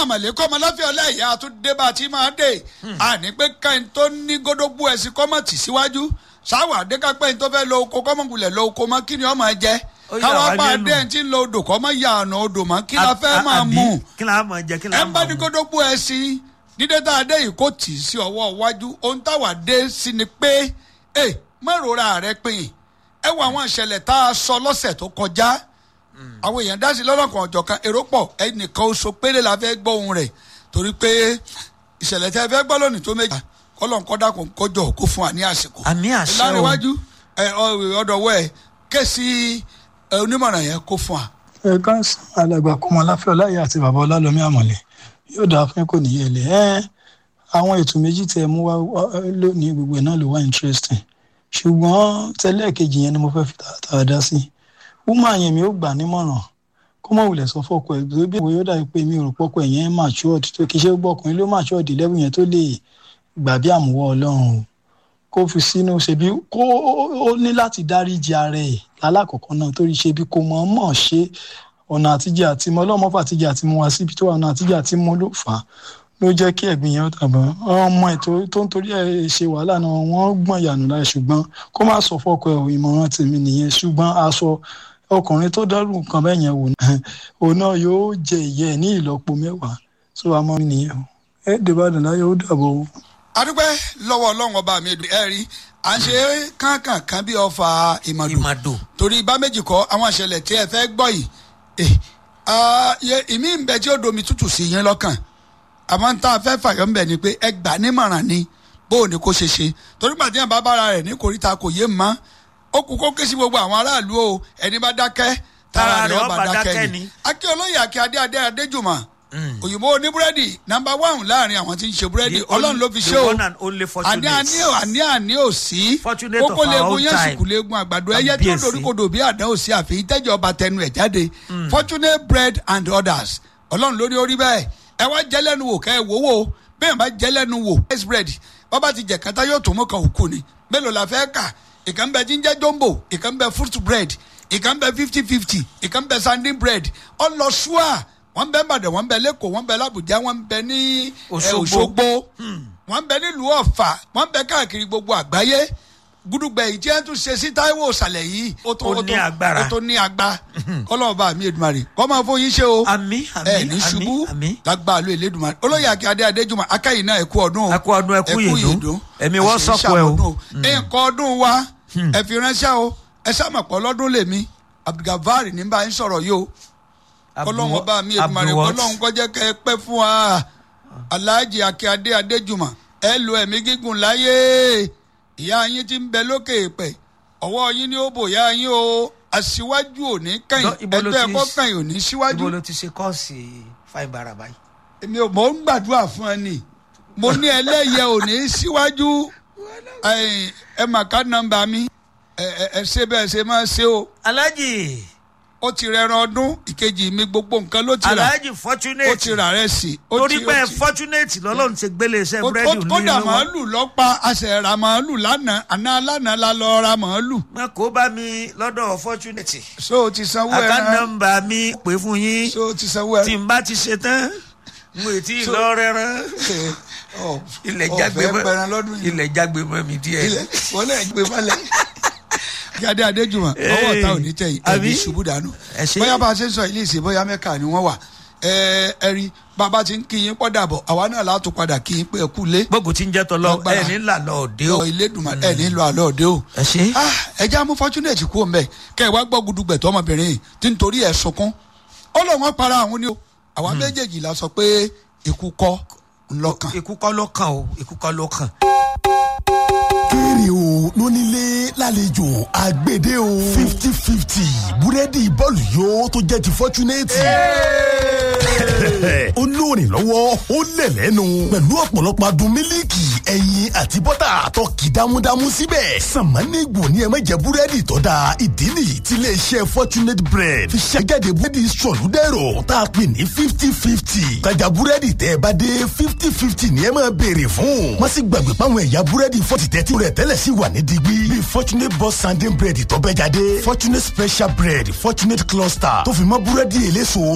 àmàlẹ́ kọ́ ọmọ láfíà ọláìyá àtúndé bá a ti máa dé àní pé káyìn tó ní gódógbó ẹ̀sìn kọ́mọ̀tì síwájú sáwà adékápẹ́yìn tó fẹ́ lọ oko kọ́mọ̀gùlẹ̀ lọ oko mọ́ kí ni ọmọ jẹ Ó yà káwá wá bá a lẹ́nu. dé ẹ̀ tí ń lo odò kọ́ mọ́ yà ọ̀nà odò mọ́ kí la fẹ́ máa Àbí, mú kí la máa jẹ kí la ẹ ń bá máa ní mú. gódógbó ẹ̀sìn dídé tá a dé yìí kò tì í sí ọwọ́ iwájú ohun táwa dé sí ni pé ẹ mọ̀rora rẹ pin ẹ wo àwọn ìṣẹ̀lẹ̀ tá a sọ lọ́sẹ̀ tó kọjá àwọn èèyàn dá sí lọ́lọ́kan ọ̀jọ̀ kan èrò pọ̀ ẹnìkan oṣù péré la fẹ́ gbọ́ ohun rẹ̀ torí pé ìṣẹ̀lẹ̀ tẹ́ fẹ́ gbọ́ lónìí tó méjì kọ́lọ́n kọ́dà kò kọjọ kó fún wa ní àsìkò. Àmì àṣẹ o. ìlànàwájú ọ̀dọ̀wọ́ ẹ̀ kẹ́sì ẹ, onímọ̀ràn yẹn kó fún wa. ẹ káàsán alàgbà kọmọ láfẹ ọláyé àti bàbá ọlálọmí àmọlẹ yóò dáa fún kò níyẹ lẹ ẹ àwọn ètò méjì tẹ mú wá wá, ẹ, lónìí gbogbo ẹ náà ló wá interesting ṣùgbọ́n tẹ́lẹ̀ kejì yẹn ni mo fẹ́ fi tààtàrà dá sí wúmọ yẹn mi ò gbà nímọ̀ràn kó mọ̀ wulẹ̀ sọ fọ́kọ ẹ̀ tó bí ìwé yóò dàbí pé mi ò rò pọ́kọ ẹ̀ yẹn matured tó kì í ṣe gbọ́ ọkùnrin ló matured level yẹn tó lè gbà bí àmúwọ́ ọlọ́run o kó fi sínú ṣebí kó ó ní láti dáríji ara ẹ̀ lálákọ̀ọ́kọ́ náà torí ṣebí kò mọ̀ mọ̀ ṣe ọ̀nà àtijọ́ àti mọ́ ọlọ́mọ fàtijọ́ àti mú wa síbi tó wà ọ̀nà àtijọ́ àti mú ló fà á ló jẹ́ kí ẹ̀gbìn yẹn ó tàbọ̀ ọmọ ẹ̀ tó tó ń torí ẹ̀ ṣe wàhálà náà wọ́n gbọ̀n ìyànú láì ṣùgbọ́n kó má sọ fọ́kọ ẹ̀ ò, ìmọ̀ràn tèmi nìyẹn ṣùgbọ́n aṣọ ọkùnrin tó dárú nǹkan bẹ́ẹ̀ yẹn wò náà òun náà yóò jẹ ìyẹ́ ẹ̀ ní ìlọ́po mẹ́wàá tó àmọ́ mi nìyẹn o ẹ̀ dèbàdàn láyé ó dàbọ̀ o. adúpẹ́ lọ́wọ́ ọlọ́run ọba mi ẹ rí à ń ṣe kánkànkán bí ọfà ìmọ̀dù ìmàdò torí bá méjì kọ́ àwọn ìṣẹ̀lẹ̀ tí ẹ fẹ́ gbọ́ yìí eh, ah, ye- ìmí ń bẹ tí ó domi tútù sí yín lọ́kàn àmọ́ ń tá a fẹ́ fàyọ́ ń bẹ̀ ni pé ẹ gbà nímọ̀ràn ni bó o ní kó ṣe ṣe torí gbàdí ẹ̀ bá bára rẹ̀ ní koríta kò yé mọ́ ó kú kó ké sí gbogbo àwọn aráàlú o ẹni bá dákẹ́ tara rẹ̀ ọba dákẹ́ ni akí olóyè akí adé adé adéjùmọ̀ òyìnbó oníbúrẹ́dì nàmbà wáhùn láàrin àwọn tí ń ṣe búrẹ́dì The ọlọ́run only- ló fi the ṣe o one and only fortunate. àní àní ò àní àní ò sí Fortunate of kókó our leegun own yẹn time. sùkú leegun àgbàdo ẹyẹ tí ó Kábíyèsí. dorí kodò bí àdán ò sí àfi ìtẹ́jọ́ ọba tẹnu ẹ̀ jáde fortunate bread and others ọlọ́run lórí orí bẹ́ẹ̀ ẹ wá jẹ́ lẹ́nu wò kẹ́ ẹ wò wò bẹ́ẹ̀ bá jẹ́ lẹ́nu wò rice bread bọ́bá ti jẹ̀ kátá yóò tó mọ́ kan òkú ni mélòó la fẹ́ kà ìkànnì bẹ tí ń jẹ́ jumbo ìkànnì bẹ fruit bread ìkànnì bẹ fifty fifty ìkànnì bẹ sanding bread ọlọ́ṣùà wọ́n bẹ Ìbàdàn wọ́n bẹ lẹ́kọ̀ọ́ wọ́n bẹ l'Àbújá wọ́n bẹ ní eh, Òṣogbo. Òṣogbo wọ́n bẹ nílùú Ọ̀fà wọ́n bẹ káàkiri gbogbo àgbáyé gudugbẹ yìí tí wọn tún ṣe sí Táíwò ìsàlẹ̀ yìí ó tó Ó ó ní tó- agbára. ó tó ní agba kọlọ́ọ̀bá mi Èdùmàrè kọ́ máa fún yín ṣe o àmì ẹ àmì ní ṣubú àmì àmì lágbá àlọ́ Elédùmarè olóyè akí adé adéjùmọ̀ akáyìn náà ẹ̀kú ọdún o Ẹ kú ọdún, ẹ kú ìyèdún. Ẹ̀mí wọ́n Àṣẹ sọ̀kò ẹ o. ìṣàmọ̀dún nǹkan ọdún wa ẹ fi ránṣẹ́ o ẹ sàmọ̀pọ̀ lọ́dún lèmi Abdulgafar ní bá yín sọ̀rọ̀ yìí o kọlọ́hún ọba mi Èdùmàrè Abdulwat. kọlọ́hún kọjá kẹ́ ẹ pẹ́ fún wa Alhaji akí adé adéjùmọ̀ ẹ lo ẹ̀mí gígùn láyé ìyá yín ti ń bẹ lókè èèpẹ̀ ọwọ́ yín ni ó bò yá yín o aṣíwájú ò ní kàn Lọ- ibo ló ẹgbẹ́ ti- ẹ̀kọ́ kàn ò ní síwájú ibo ló ti ṣe kọ́ọ̀sì fáìn bàrà báyìí. èmi ò mọ̀ ń gbàdúrà fún ẹ nì mo ní ẹlẹ́yẹ ò ní síwájú ẹ̀yìn, ẹ mà ká nọ́mbà mi ẹ ẹ ẹ ṣe bẹ́ẹ̀ ṣe máa ṣe o alhaji ó ti rẹran ọdún ìkejì mi gbogbo nǹkan ló ti rà alhaji ó fortunate ti rà rẹ sí ó torí ti- pé ó ti- fortunate lọ́lọ́run ti gbélé iṣẹ́ ó- búrẹ́dì ó- kódà nílùú wọn. màálù lọ́pa àṣẹ ra màálù lánàá àná lánàá la lọ ra màálù wọn kò bá mi lọ́dọ̀ fortunate so o ti sanwó àká ẹran nọ́mbà mi pè fún yín so o ti sanwó tí ẹran n bá ti ṣe tán mo ì tí ì So- lọ rẹran Ọ- ilẹ̀ ọ jágbe fẹ́ pẹran lọ́dún mọ́ yìí ilẹ̀ jágbe mọ́ mi díẹ̀. ilẹ̀ wọ́n lè gbé falẹ̀. kí adé adéjùmọ̀ ọwọ́ ọ̀tá ò ní tẹ̀yìn ẹ̀mí Àbí? ṣubú dànù. Ẹ ṣé. bóyá bá a ṣe ń sọ ilé ìsìn bóyá mẹ́ka ni wọ́n wà ẹ ẹ rí bàbá ti ń kí yín pọ́dà bọ̀ àwa náà látò padà kí yín pé ẹ kú lé. gbogbo tí ń jẹ́ tọ́lọ́ Lágbára. ẹ̀ ní làlọ́ òde o. ọ ilé dùnmọ̀ ẹ ní lọ àlọ́ òde o. ẹ ṣe. Ah, ẹ já mú fortunate kú ọmọ ẹ kẹ ẹ wá gbọ́ gudugbẹ̀tọ́ ọmọbìnrin yìí tí ń torí ẹ̀ sunkún ó lọ wọn para àwọn ni o àwa méjèèjì la sọ pé ikú kọ́ ńlọ́kàn. ikú kọ́ ló kàn o ikú kọ́ ló kàn. kéré o lónílé lálejò àgbèdè o fifty fifty búrẹ́dì bọ́ọ̀lù yóò tó jẹ́ ti fọ́túnẹ́tì. ó lóòrìn lọ́wọ́ ó lẹ̀ lẹ́nu pẹ̀lú ọ̀pọ̀lọpọ̀ adùn mílíkì ẹyin àti bọ́tà tó kì dámúdámú síbẹ̀. sàmánìgbò ni ẹ má jẹ búrẹ́dì tó da ìdí nìyí tí iléeṣẹ́ fortunate bread fi ṣàjáde búrẹ́dì sọ̀lúdẹ̀rọ̀ tá a pè ní fifty fifty. tajà búrẹ́dì tẹ́ ẹ bá dé fifty fifty ni ẹ máa béèrè fún. wọ́n sì gbàgbé páwọn ẹ̀yà búrẹ́dì fọ́tì tẹ́tí rẹ̀ tẹ́lẹ̀ sí wà ní digbí. bíi fortunate boss sanding bread tó bẹ́ jáde fortunate special bread fortunate cluster tó fi mọ́ búrẹ́dì eléso